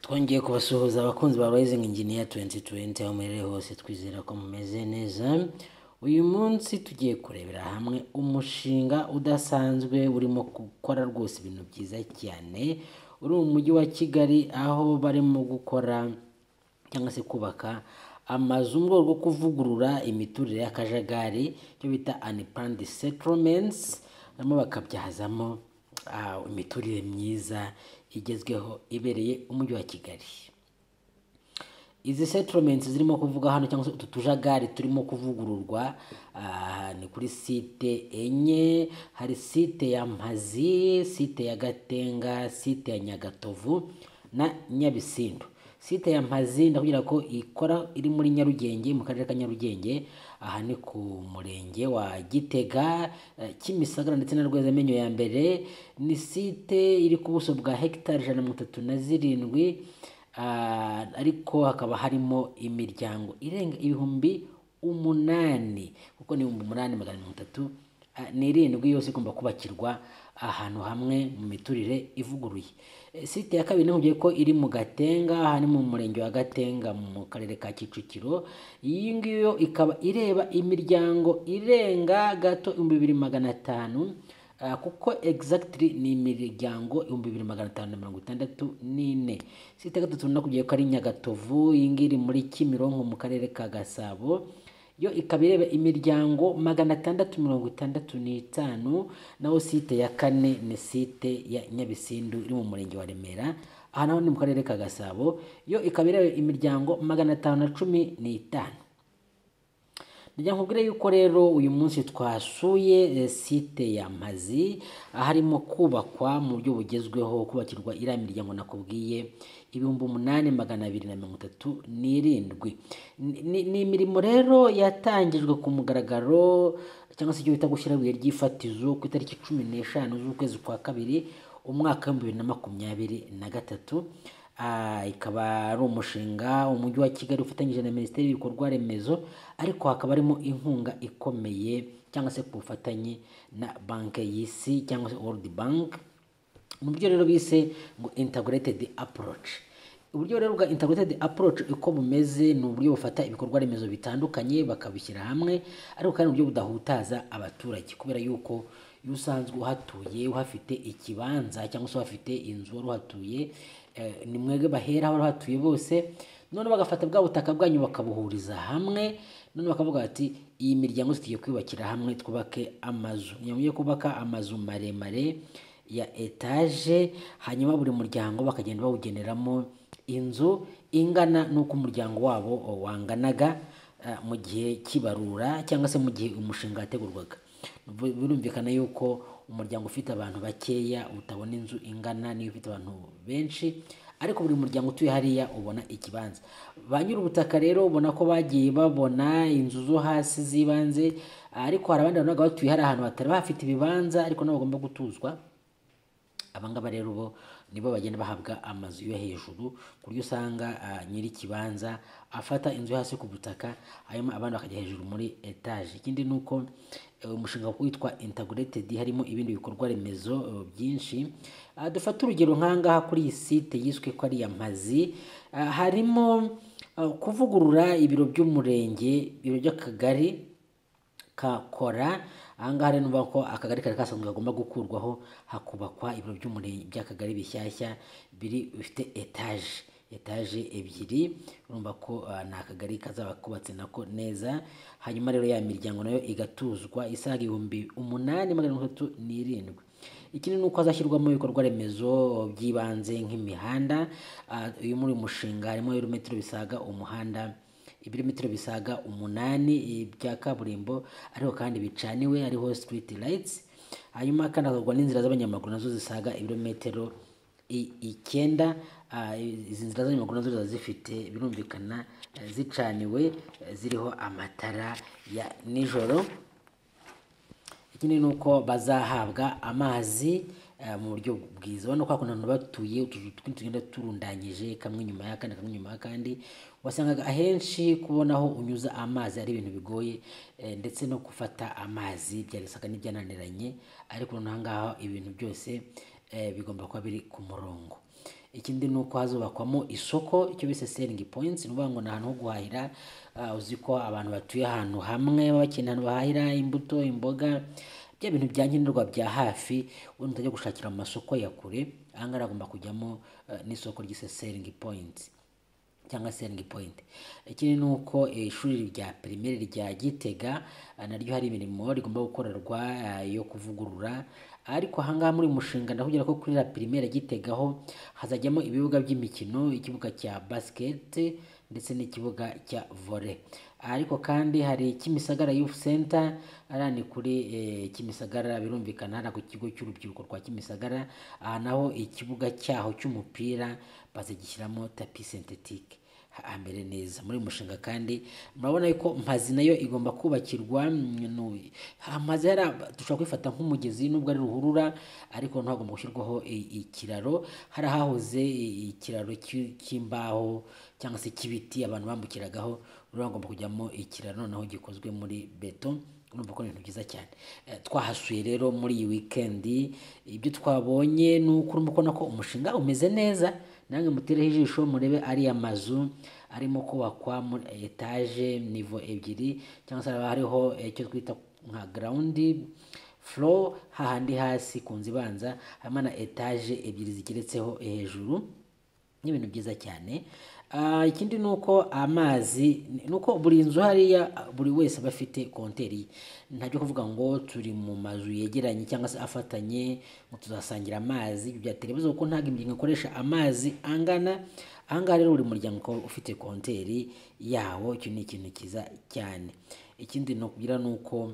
twongeye kubasuhuza abakunzi ba Rising Engineer 2020 aho muherereye hose twizera ko mumeze neza uyu munsi tugiye kurebera hamwe umushinga udasanzwe urimo gukora rwose ibintu byiza cyane uri mu mujyi wa kigali aho barimo gukora cyangwa se kubaka amazu mu rwego rwo kuvugurura imiturire y'akajagari icyo bita unplanned settlements barimo bakabyazamo ah, imiturire myiza igezweho ibereye umujyi wa kigali izi settlements zirimo kuvuga hano cyangwa se utu tujagari turimo kuvugururwa ah, ni kuri site enye hari site ya mpazi site ya gatenga site ya nyagatovu na nyabisindu site ya mpazi ndakubwira ko ikora iri muri nyarugenge mu karere ka nyarugenge aha ni ku murenge wa gitega eh, kimisagara ndetse na rwezamenyo ya mbere ni site iri ku buso bwa hegitari ijana na mirongo itatu na zirindwi Ah, ariko hakaba harimo imiryango irenga ibihumbi umunani kuko ni ibihumbi umunani magana mirongo itatu ah, n'irindwi yose igomba kubakirwa ahantu hamwe mu miturire ivuguruye Eh, site ya kabiri namubwiye ko iri mu gatenga aha ni mu murenge wa gatenga mu karere ka kicukiro iyi ngiyo ikaba ireba imiryango irenga gato ibihumbi bibiri magana atanu Ah, kuko exactly ni imiryango ibihumbi bibiri magana atanu na mirongo itandatu n'ine site ya gatatu nakubwiye ko ari nyagatovu iyi ngiyi iri muri kimironko mu karere ka gasabo yo ikaba ireba imiryango magana atandatu mirongo itandatu n'itanu naho site ya kane ni site ya nyabisindu iri mu murenge wa remera aha naho ni mu karere ka gasabo yo ikaba ireba imiryango magana atanu na cumi n'itanu Nijya nkubwire yuko rero uyu munsi twasuye eh, site ya Mpazi harimo kubakwa mu buryo bugezweho kubakirwa iriya miryango nakubwiye ibihumbi umunani magana abiri na mirongo itatu n'irindwi Ni- ni ni imirimo rero yatangijwe ku mugaragaro cyangwa se icyo bita gushyira ibuye ry'ifatizo ku itariki cumi n'eshanu z'ukwezi kwa kabiri umwaka w'ibihumbi bibiri na makumyabiri na gatatu Ah, ikaba ari umushinga umujyi wa kigali ufatanyije na minisiteri y'ibikorwa remezo ariko hakaba harimo inkunga ikomeye cyangwa se ku bufatanye na banki y'isi cyangwa se world bank mu buryo rero bise ngo integrated approach uburyo rero bwa integrated approach uko bumeze ni uburyo bufata ibikorwa remezo bitandukanye bakabishyira hamwe ariko kandi uburyo budahutaza abaturage kubera yuko iyo usanzwe uhatuye uhafite ikibanza cyangwa se uhafite inzu wari uhatuye eh, ni mwebwe baheraho uhatuye bose none bagafata bwa butaka bwanyu bakabuhuriza hamwe none bakavuga bati iyi miryango tugiye kwiyubakira hamwe twubake amazu ni ngombwa kubaka amazu maremare ya etaje hanyuma buri muryango bakagenda bawugeneramo inzu ingana n'uko umuryango wabo wanganaga eh, mu gihe kibarura cyangwa se mu gihe umushinga wategurwaga Bu- birumvikana yuko umuryango ufite abantu bakeya utabona inzu ingana n'iyo ufite abantu benshi ariko buri muryango utuye hariya ubona ikibanza ba nyir'ubutaka rero ubona ko bagiye babona inzu zo hasi z'ibanze ariko hari abandi bantu babaga batuye hari ahantu hatari bahafite ibibanza ariko nabo bagomba gutuzwa abangaba rero bo nibo bagenda bahabwa amazu yo hejuru ku buryo usanga ah, nyiri ikibanza afata inzu yo hasi ku butaka hanyuma abandi bakajya hejuru muri etaje ikindi ni uko eh, umushinga witwa integrated harimo ibindi bikorwa remezo eh, byinshi Ah, dufate urugero nk'ahangaha kuri iyi site yiswe ko ari iya mpazi ah, harimo ah, kuvugurura ibiro by'umurenge ibiro by'akagari kakora ahangaha rero nuvuga ko akagari kari kasanzwe kagomba gukurwaho hakubakwa ibiro by'umurenge by'akagari bishyashya biri bifite etaje etaje ebyiri urumva ko ah, ni akagari kazaba kubatse nako neza hanyuma rero ya miryango nayo igatuzwa isaga ibihumbi umunani magana mirongo itatu n'irindwi ikindi ni uko hazashyirwamo ibikorwa remezo by'ibanze nk'imihanda Ah, uyu muri uyu mushinga harimo ibirometero bisaga umuhanda ibirometero bisaga umunani eh, bya kaburimbo ariko kandi bicaniwe hariho street lights hanyuma kandi hagakorwa n'inzira z'abanyamaguru nazo zisaga ibirometero i- icyenda Ah, izi nzira z'abanyamaguru nazo ziba zifite birumvikana eh, zicaniwe eh, ziriho amatara ya nijoro ikindi ni uko bazahabwa amazi eh, mu buryo bwiza urabona ko hakuntu abantu batuye utuzu twinshi tugenda turundanyije kamwe nyuma y'akandi kamwe nyuma y'akandi wasangaga ahenshi kubona aho unyuza amazi ari ibintu bigoye eh, ndetse no gufata amazi byarisaga n'ibyananiranye ariko noneho aha ngaha ibintu byose eh, bigomba kuba biri ku murongo ikindi ni uko hazubakwamo isoko icyo bise selingi poyinti ni ukuvuga ngo ni ahantu ho guhahira ah, uzi ko abantu batuye ahantu hamwe baba bakeneye ahantu bahahira imbuto imboga bya bintu bya nkenerwa bya hafi wenda utajya gushakira mu masoko ya kure aha ngaha hagomba kujyamo eh, n'isoko ryise selingi poyinti cyangwa selingi poyinti ikindi ni uko eh, ishuri rya pirimeri rya gitega ah, naryo hari imirimo rigomba gukorerwa ah, yo kuvugurura ariko ahangaha muri uyu mushinga ndakubwira ko kuri la pirimeri ya gitega ho hazajyamo ibibuga by'imikino ikibuga cya basiketi ndetse n'ikibuga cya vore ariko kandi hari kimisagara youth center ariya ni kuri eh, kimisagara birumvikana hariya ku kigo cy'urubyiruko rwa kimisagara aha naho ikibuga cyaho cy'umupira bazigishyiramo tapi sentetike hambere neza muri uyu mushinga kandi murabona ko mpazi nayo igomba kubakirwa mm, no- amazi hariya dushobora kwifata nk'umugezi nubwo ari ruhurura ariko noneho hagomba gushyirwaho i- ikiraro hari ahahoze i- ikiraro cy'i- cy'imbaho cyangwa se cy'ibiti abantu bambukiragaho rero hagomba kujyamo ikiraro noneho gikozwe muri beto urumva ko ari ibintu byiza cyane Eh, twahasuye rero muri iyi wikendi ibyo twabonye ni uko urimo kubona ko umushinga umeze neza namwe mutereho ijisho murebe ariya mazu arimo kubakwa muri etaje nivo ebyiri cyangwa se haba hariho eh, icyo twita nka garawundi furo hahandi hasi ku nzu ibanza harimo na etaje ebyiri zigeretseho hejuru ni ibintu byiza cyane Ah, ikindi ni uko amazi ni uko buri nzu hariya buri wese aba afite konteri ye ntajya kuvuga ngo turi mu mazu yegeranye cyangwa se afatanye ngo tuzasangira amazi ibyo byatera ibibazo kuko ntabwo imiryango ikoresha amazi angana aha ngaha rero buri muryango ukaba ufite konteri yawo icyo ni ikintu cyiza cyane ikindi nakubwira ni uko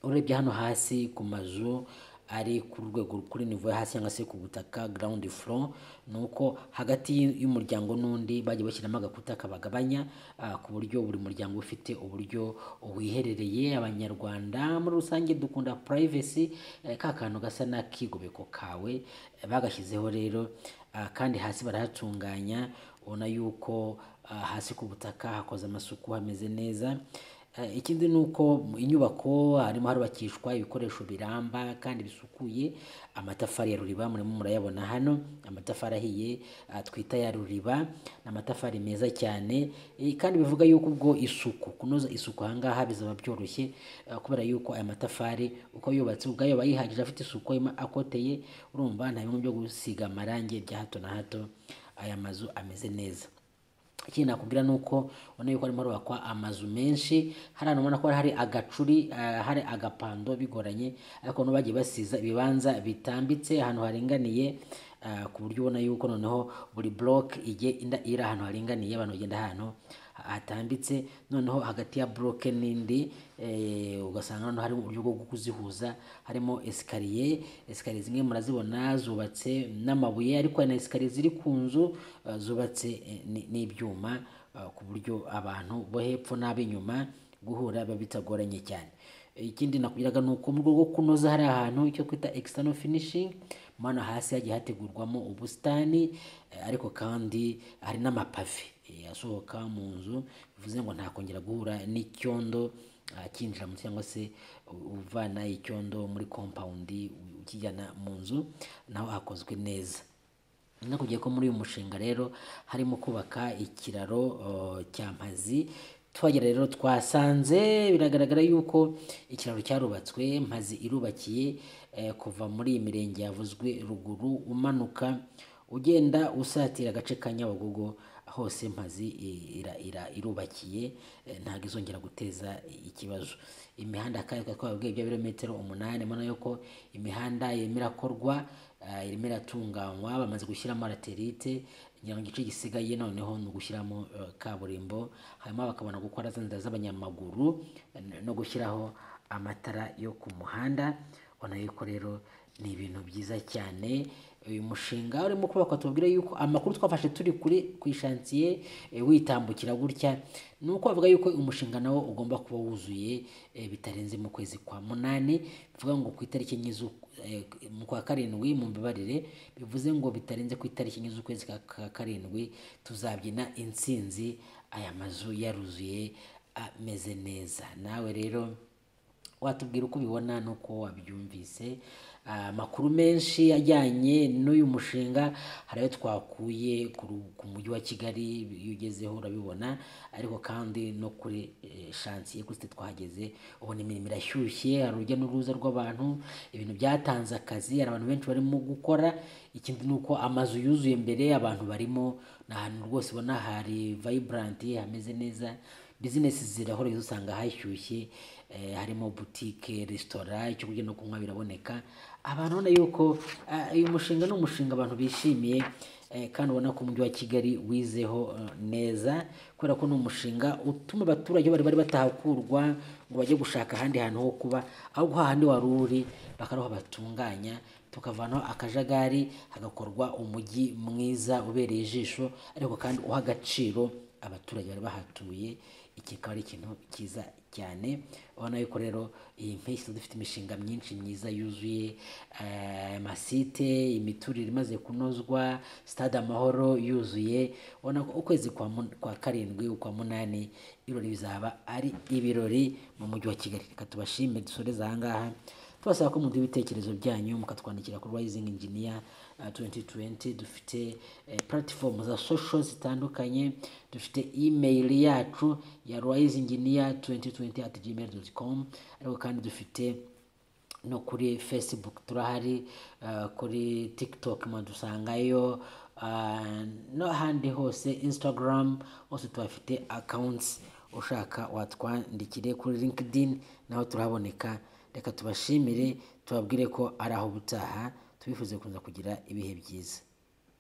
urebye hano hasi ku mazu ari ku rwego kuri nivo yo hasi cyangwa se ku butaka ground floor ni uko hagati y'u- y'umuryango n'undi bagiye bashyiramo agakuta kabagabanya ah, ku buryo buri muryango uba ufite uburyo wiherereye abanyarwanda muri rusange dukunda privacy eh, ka kantu gasa n'akigobeko kawe eh, bagashyizeho rero ah, kandi hasi barahatunganya ubona yuko ah, hasi ku butaka hakoze amasuku hameze neza Eh, ikindi ni uko mu inyubako harimo harubakishwa ibikoresho biramba kandi bisukuye amatafari ya ruriba murimo murayabona hano amatafari ahiye ah, twita ya ruriba ni amatafari meza cyane eh, kandi bivuga yuko ubwo isuku kunoza isuku aha ngaha bizaba byoroshye ah, kubera yuko aya matafari uko yubatse ubwayo aba yihagije afite isuku ima- akoteye urumva nta bimwe byo gusiga amarangi bya hato na hato aya mazu ameze neza ikindi nakubwira ni uko ubona yuko harimo harubakwa amazu menshi hari ahantu ubona ko hari agacuri ah, hari agapando bigoranye ariko nabo bagiye basiza ibibanza bitambitse ahantu haringaniye ah, ku buryo ubona yuko noneho buri buroke igiye inda- iri ahantu haringaniye abantu bagenda ahantu ha- hatambitse noneho hagati ya buroke n'indi eh, ugasanga noneho hari uburyo bwo kuzihuza harimo esikariye esikariye zimwe murazibona zubatse n'amabuye ariko hari na esikariye ziri ku nzu eh, zubatse eh, ni- n'ibyuma eh, ku buryo abantu bo hepfo n'ab'inyuma guhura biba bitagoranye cyane ikindi nakubwiraga ni uko mu rwego rwo kunoza hari ahantu icyo twita external finishing mano hasi hagiye hategurwamo ubusitani eh, ariko kandi hari n'amapave eh, asohoka mu nzu bivuze ngo ntakongera guhura n'icyondo ah, cyinjira mu cyangwa se u- uvana icyondo muri kompawundi u- ukijyana mu nzu naho hakozwe neza nakubwiye ko muri uyu mushinga rero harimo kubaka ikiraro uh, cya mpazi tuhagera rero twasanze biragaragara yuko ikiraro cyarubatswe mpazi irubakiye eh, kuva muri iyi mirenge yavuzwe ruguru umanuka ugenda usatira agace ka nyabugogo hose mpazi i- ira- ira- irubakiye eh, ntabwo izongera guteza ikibazo imihanda kandi twari twababwiye bya birometero umunani mbona yuko imihanda yemera korwa ah, irimo iratunganywa bamaze gushyiramo raterite ngira ngo igice gisigaye noneho ni ugushyiramo eh, kaburimbo hanyuma bakabona gukora za nzira z'abanyamaguru eh, no gushyiraho amatara yo ku muhanda ubona yuko rero ni ibintu byiza cyane uyu mushinga urimo kubakwa tubabwira yuko amakuru twafashe turi kuri ku ishansiye eh, witambukira gutya ni uko bavuga yuko umushinga nawo ugomba kuba wuzuye eh, bitarenze mu kwezi kwa munani bivuga ngo ku itariki enye z'uku- eh, mu kwa karindwi mu mbabarire bivuze ngo bitarenze ku itariki enye z'ukwezi kwa ka karindwi tuzabyina intsinzi aya mazu yaruzuye ameze neza nawe rero watubwira uko ubibona n'uko wabyumvise ah, amakuru menshi ajyanye n'uyu mushinga hari ayo twakuye ku ru- ku mujyi wa kigali iyo ugezeho urabibona ariko kandi no kuri eh, shansiye kuri site twahageze ubona imirimo irashyushye hari urujya n'uruza rw'abantu ibintu byatanze akazi hari abantu benshi barimo gukora ikindi ni uko amazu yuzuye mbere abantu barimo ni ahantu rwose ubona hari vayiburanti hameze neza bizinesi zirahora usanga hashyushye eh, harimo butike resitora icyo kurya no kunywa biraboneka abantu ubona yuko ah, uyu mushinga ni umushinga abantu bishimiye eh, kandi ubona ko umujyi wa kigali wizeho eh, neza kubera ko ni umushinga utuma abaturage bari bari batahakurwa ngo bajye gushaka ahandi hantu ho kuba ahubwo hahandi wari uri bakaruha batunganya tukavanaho akajagari hagakorwa umujyi mwiza ubereye ijisho ariko kandi uha agaciro abaturage bari bahatuye iki akaba ari ikintu cyiza cyane ubona yuko rero iyi mpeshyi dufite imishinga myinshi myiza yuzuye eh, amasite imiturire imaze kunozwa stade amahoro yuzuye ubona ko ukwezi kwa mun- kwa karindwi ukwa munani ibirori bizaba ari ibirori mu mujyi wa kigali reka tubashime dusoreze aha ngaha tubasaba ko muduha ibitekerezo byanyu mukatwandikira kuri rising engineer uh, 2020 dufite eh, platform za social zitandukanye dufite email yacu ya risingengineer 2020 at gmail.com ariko kandi dufite no kuri facebook turahari uh, kuri tiktok mwadusangayo uh, n'ahandi hose instagram hose tuhafite accounts ushaka watwandikire kuri linkedin naho turahaboneka reka tubashimire tubabwire ko ari aho ubutaha tubifuze kuza kugira ibihe byiza